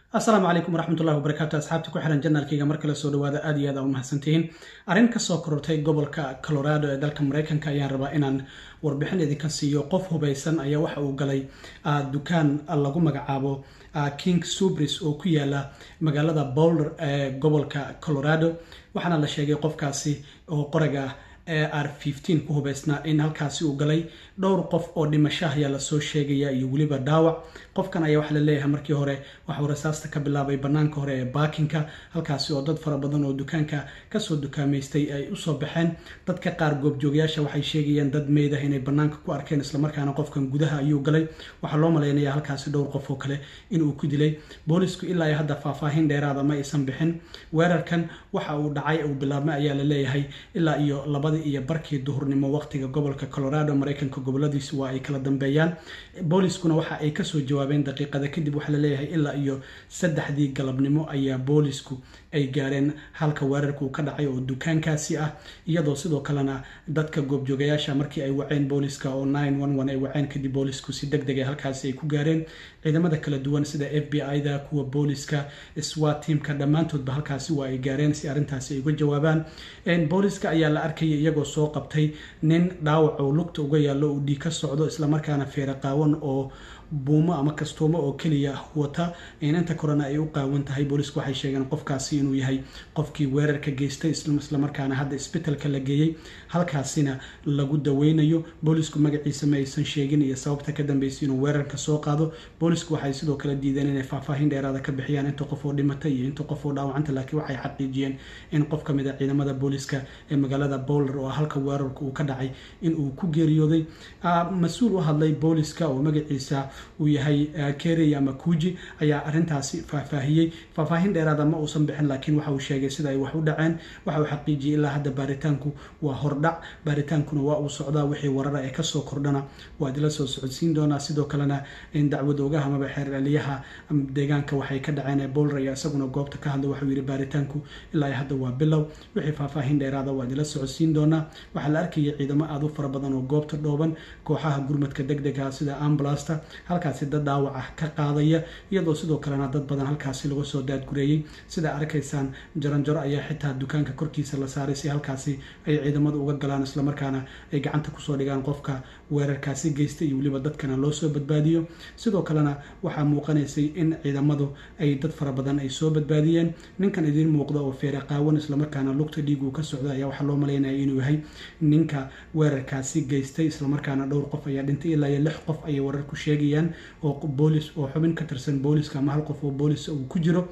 asalaamu calaykum waraxmatullahi wabarakaatu asxaabta ku xiran janaalkayga mar kale soo dhawaada aad iyo aad aa u mahadsantihiin arrin kasoo korortay gobolka colorado ee dalka maraykanka ayaan rabaa inaan warbixin idinka siiyo qof hubaysan ayaa waxa uu galay dukaan lagu magacaabo king subris oo ku yaala magaalada boulder ee gobolka colorado waxaana la sheegay qofkaasi oo qoraga r ku hubaysnaa in halkaasi uu galay dhowr qof oo dhimashaha ayaa lasoo sheegaya iyo weliba dhaawac qofkan ayaa waxaa laleeyahay markii hore waxuu rasaasta ka bilaabay banaanka hore ee baakinka halkaasi oo dad fara badan oo dukaanka kasoo dukaamaystay ay usoo baxeen dadka qaar goobjoogayaasha waxay sheegayeen dad meyd ah inay banaanka ku arkeen islamarkaana qofkan gudaha ayuu galay waxaa loo malaynaya halkaasi dhowr qof oo kale inuu ku dilay boolisku ilaa hadda faahfaahin dheeraada ma aysan bixin weerarkan waxa uu dhacay uu bilaabmay ayaa laleeyahay ilaa iyo labadii iyo barkii duhurnimo waqtiga gobolka colorado maraykanka goboladiisu waa ay kala dambeeyaan booliskuna waxa ay kasoo jawaabeen daqiiqada kadib waxaa laleeyahay ilaa iyo saddexdii galabnimo ayaa boolisku ay gaareen halka weerarka uu ka dhacay oo dukaankaasi ah iyadoo sidoo kalena dadka goobjoogayaasha markii ay waceen booliska oo ay waceen kadib boolisku si deg dega halkaasi ay ku gaareen ciidamada kala duwan sida f b i-da kuwa booliska swat teamka dhammaantoodba halkaasi waa ay gaareen si arrintaasi ay uga jawaabaan booliska ayaa la arkaya iyagoo soo qabtay nin dhaawac oo lugta uga yaallo uu dhiig ka socdo islamarkaana feere qaawan oo buumo ama kastuumo oo keliya wata inanta korena ay u qaawan tahay boolisku waxay sheegeen qofkaasi inuu yahay qofkii weerarka geystay islamarkaana hadda isbitalka la geeyey halkaasina lagu daweynayo boolisku magaciisa ma aysan sheegin iyo sababta ka dambeysay inuu weerarka soo qaado boolisku waxay sidoo kale diideen inay faahfaahin dheeraada ka bixiyaan inta qof oo dhimatay iyo inta qof oo dhaawacanta laakiin waxay xaqiijiyeen in qof ka mid a ciidamada booliska ee magaalada bowler oo halka weerarka uu ka dhacay in uu ku geeriyooday mas-uul u hadlay booliska oo magaciisa uu yahay kerey ama kuji ayaa arintaasi faahfaahiyey faahfaahin dheeraada ma uusan bixin laakiin waxa uu sheegay sida ay wax u dhaceen waxa uu xaqiijiyey ilaa hadda baaritaanku waa hordhac baaritaankuna waa uu socdaa wixii warara ee kasoo kordhana waad ila soo socodsiin doonaa sidoo kalena dacwad ogaha amaba xeeraliyaha deegaanka waxay ka dhaceen ee bowler ayaa isaguna goobta ka hadla waxuu yihi baaritaanku ilaa hadda waa bilow wixii faahfaahin dheeraada waad ila socodsiin doonaa waxaa la arkaya ciidamo aada u fara badan oo goobta dhooban kooxaha gurmadka deg dega sida ambulasta halkaasi dad dhaawac ah ka qaadaya iyadoo sidoo kalena dad badan halkaasi laga soo daadgureeyey sida arkaysaan jaranjaro ayaa xitaa dukaanka korkiisa la saaray si halkaasi ay ciidamadu uga galaan islamarkaana ay gacanta kusoo dhigaan qofka weerarkaasi geystay iyo weliba dadkana loo soo badbaadiyo sidoo kalena waxaa muuqanaysay in ciidamadu ay dad fara badan ay soo badbaadiyeen ninkan idiin muuqda oo feere qaawan islamarkaana lugta dhiiguu ka socda ayaa waxaa loo malaynaya inuu yahay ninka weerarkaasi geystay islamarkaana dhowr qof ayaa dhintay ilaa iyo lix qof ayay wararku sheegayaan oo boolis oo xubin ka tirsan booliska ama hal qof oo boolis uu ku jiro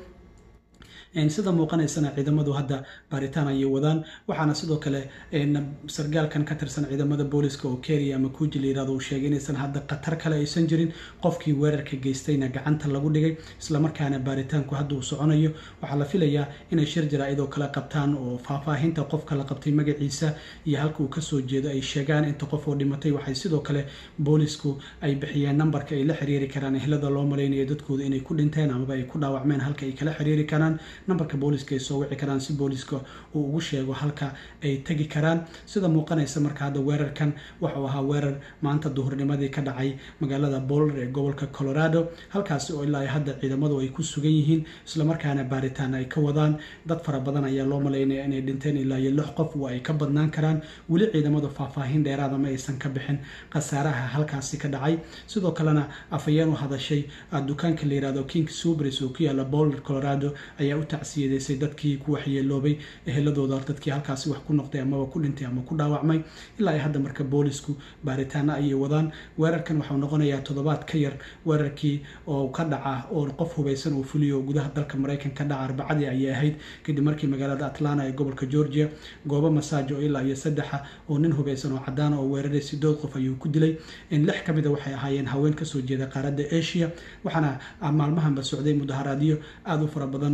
sida muuqanaysana ciidamadu hadda baaritaan ayay wadaan waxaana sidoo kale sargaalkan ka tirsan ciidamada booliska oo keriya ama kuji layirahdo uu sheegay inaysan hadda khatar kale aysan jirin qofkii weerarka geystayna gacanta lagu dhigay islamarkaana baaritaanku hadda uu soconayo waxaa la filayaa inay shir jaraa-id oo kale qabtaan oo faahfaahinta qofka la qabtay magaciisa iyo halka uu kasoo jeedo ay sheegaan inta qof oo dhimatay waxay sidoo kale boolisku ay bixiyeen nambarka ay la xiriiri karaan ehlada loo malaynayo dadkooda inay ku dhinteen amaba ay ku dhaawacmeen halka ay kala xiriiri karaan nambarka booliska ay soo wici karaan si booliska uu ugu sheego halka ay tegi karaan sida muuqanaysa marka hadda weerarkan waxuu ahaa weerar maanta duhurnimadii ka dhacay magaalada bowler ee gobolka colorado halkaasi oo ilaa hadda ciidamadu ay ku sugan yihiin islamarkaana baaritaan ay ka wadaan dad fara badan ayaa loo malaynaya inay dhinteen ilaa iyo lix qof waa ay ka badnaan karaan weli ciidamadu faahfaahin dheeraada ma aysan ka bixin khasaaraha halkaasi ka dhacay sidoo kalena afayeen u hadashay dukaanka la yirahdo king subris oo ku yaala bowler colorado ayaa u tacsiyadaysay dadkii ku waxyeeloobay eheladooda dadkii halkaasi wax ku noqday amaba ku dhintay ama ku dhaawacmay ilaa ay hadda marka boolisku baaritaana ayay wadaan weerarkan waxau noqonayaa toddobaad ka yar weerarkii oo ka dhaca oo qof hubaysan uu fuliyo gudaha dalka maraykan ka dhaca arbacadii ayay ahayd kadib markii magaalada atlanta ee gobolka georgia goobo masaajo ilaa iyo saddexa oo nin hubaysan oo cadaana oo weeraray sidood qof ayuu ku dilay lix ka mida waxay ahaayeen haween kasoo jeeda qaaradda asia waxaana maalmahanba socday mudaharaadyo aada u fara badan oo lagu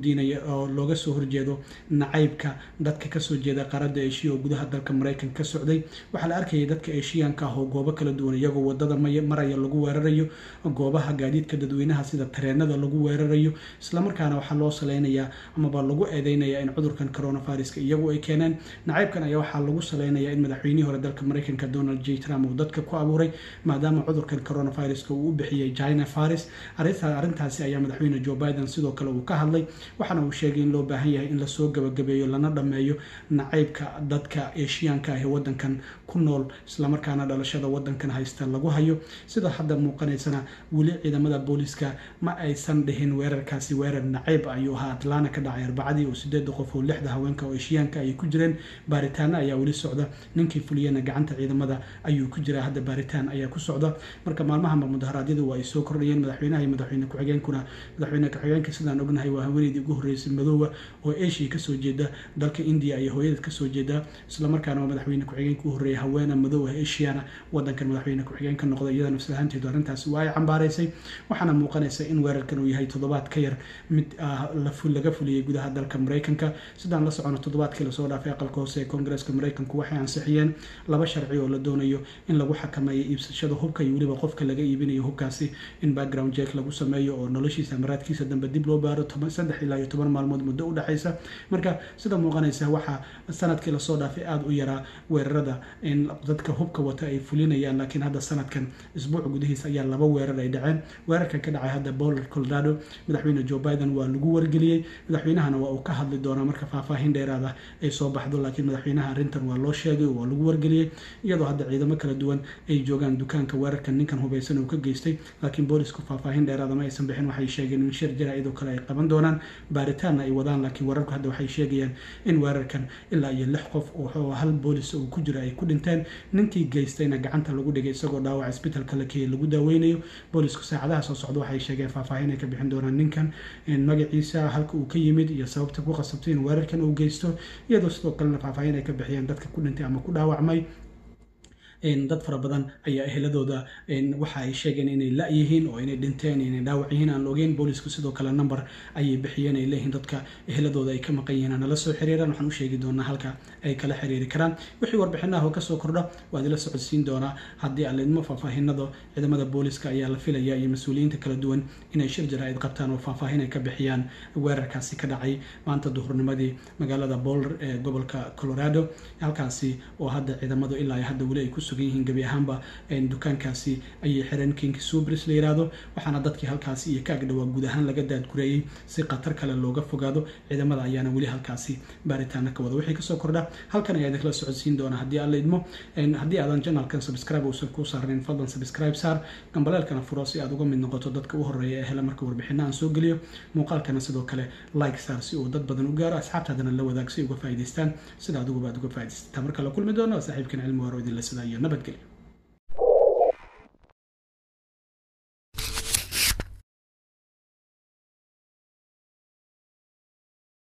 weydiinaya oo looga soo horjeedo nacaybka dadka kasoo jeeda qaaradda eshiya oo gudaha dalka maraykanka ka socday waxaa la arkayay dadka eshiyaanka ah oo goobo kala duwan iyagoo wadada maraya lagu weerarayo goobaha gaadiidka dadweynaha sida tareenada lagu weerarayo islamarkaana waxaa loo saleynayaa amaba lagu eedeynaya in cudurkan coronaviruska iyagu ay keeneen nacaybkan ayaa waxaa lagu saleynayaa in madaxweynihii hore dalka maraykanka donald j trump uu dadka ku abuuray maadaama cudurkan coronaviruska uu u bixiyey china virus arrintaasi ayaa madaxweyne joe biden sidoo kale uu ka hadlay waxaana uu sheegay in loo baahan yahay in lasoo gabagabeeyo lana dhammeeyo nacaybka dadka eshiyaanka ah ee wadankan ku nool islamarkaana dhalashada wadankan haysta lagu hayo sida hadda muuqanaysana weli ciidamada booliska ma aysan dhihin weerarkaasi weerar nacayb ayuu ahaa atlana ka dhacay arbacadii oo sideeda qof oo lixda haweenka oo eshiyaanka ay ku jireen baaritaano ayaa weli socda ninkii fuliyana gacanta ciidamada ayuu ku jiraa hadda baaritaan ayaa ku socda marka maalmahanba mudaharaadyadu waa ay soo kordhayeen madaxweynaha iyo madaxweyne ku-xigeenkuna madaxweyne ku-xigeenka sidaan ognahay waa haweeneydii ugu horreysay madoowa oo asia kasoo jeeda dalka india iyo hooyadeed kasoo jeeda islamarkaana waa madaxweyne ku-xigeenka u horreeyay haweena madoowa asiana wadankan madaxweyne ku-xigeen ka noqda iyada nafslahaanteedu arrintaasi waa ay cambaaraysay waxaana muuqanaysa in weerarkan uu yahay toddobaad ka yar mid laga fuliyey gudaha dalka maraykanka sidaan la socono toddobaadkii lasoo dhaafay aqalka hoose ee koongareeska maraykanku waxay ansixiyeen laba sharci oo la doonayo in lagu xakameeyo iibsashada hubka iyo weliba qofka laga iibinayo hubkaasi in background jeek lagu sameeyo oo noloshiisa maraadkiisa dambe dib loo baaro saddex ilaa iyo toban maalmood muddo u dhexaysa marka sida muuqanaysa waxaa sanadkii lasoo dhaafay aada u yaraa weerarada in dadka hubka wata ay fulinayaan laakiin hadda sanadkan isbuuc gudihiisa ayaa laba weerar ay dhaceen weerarkan ka dhacay hadda boler colorado madaxweyne joe biden waa lagu wargeliyey madaxweynahana waa uu ka hadli doonaa marka faahfaahin dheeraada ay soo baxdo laakiin madaxweynaha arrintan waa loo sheegay waa lagu wargeliyey iyadoo hadda ciidamo kala duwan ay joogaan dukaanka weerarkan ninkan hubeysan uu ka geystay laakiin boolisku faahfaahin dheeraada ma aysan bixin waxay sheegeen in shir jira iyadoo kale ay qaban doonaan baaritaanna ay wadaan laakiin weerarku hadda waxay sheegayaan in weerarkan ilaa iyo lix qof oo hal boolis uu ku jiro ay ku dhinteen ninkii geystayna gacanta lagu dhigay isagoo dhaawac isbitalka la keeyay lagu daaweynayo boolisku saacadaha soo socda waxay sheegeen faahfaahin ay ka bixin doonaan ninkan magaciisa halka uu ka yimid iyo sababta ku qasabtay in weerarkan uu geysto iyadoo sidoo kalena faahfaahin ay ka bixiyeen dadka ku dhintay ama ku dhaawacmay dad fara badan ayaa eheladooda waxa ay sheegeen inay la-yihiin oo inay dhinteen inay dhaawac yihiin aan la ogeyn boolisku sidoo kale number ayay bixiyeen ay leeyihiin dadka eheladooda ay ka maqan yihiin nala soo xiriiraan waxaan u sheegi doonaa halka ay kala xiriiri karaan wixii warbixinaha oo kasoo kordha waa idila socodsiin doonaa haddii aan laidmo faahfaahinada ciidamada booliska ayaa la filaya iyo mas-uuliyiinta kala duwan inay shir jaraa'id qabtaan oo faahfaahin ay ka bixiyaan weerarkaasi ka dhacay maanta duhurnimadii magaalada boulder ee gobolka colorado halkaasi oo hadda ciidamadu ilaa hadda weli ay ku sugan yihiin gebi ahaanba dukaankaasi ayay xireen kinki subris la yiraahdo waxaana dadkii halkaasi iyo ka agdhawaa guud ahaan laga daadgureeyey si khatar kale looga fogaado ciidamada ayaana weli halkaasi baaritaana ka wada wixii kasoo kordha halkan ayaa idinkala socodsiin doona haddii aan la idmo haddii aadan janalkan subscribe uusan kuu saarnayn fadlan subscribe saar gambaleelkana furo si aad uga mid noqoto dadka u horeeya ee hele marka warbixina aan soo geliyo muuqaalkana sidoo kale like saar si uu dad badan u gaaro asxaabtaadana la wadaag si uga faa'idaystaan sida adiguba aad uga faa'idaysata marka la kulmi doono saaxiibkan cilmi waaro idinla sidaa iyo nabadgelyo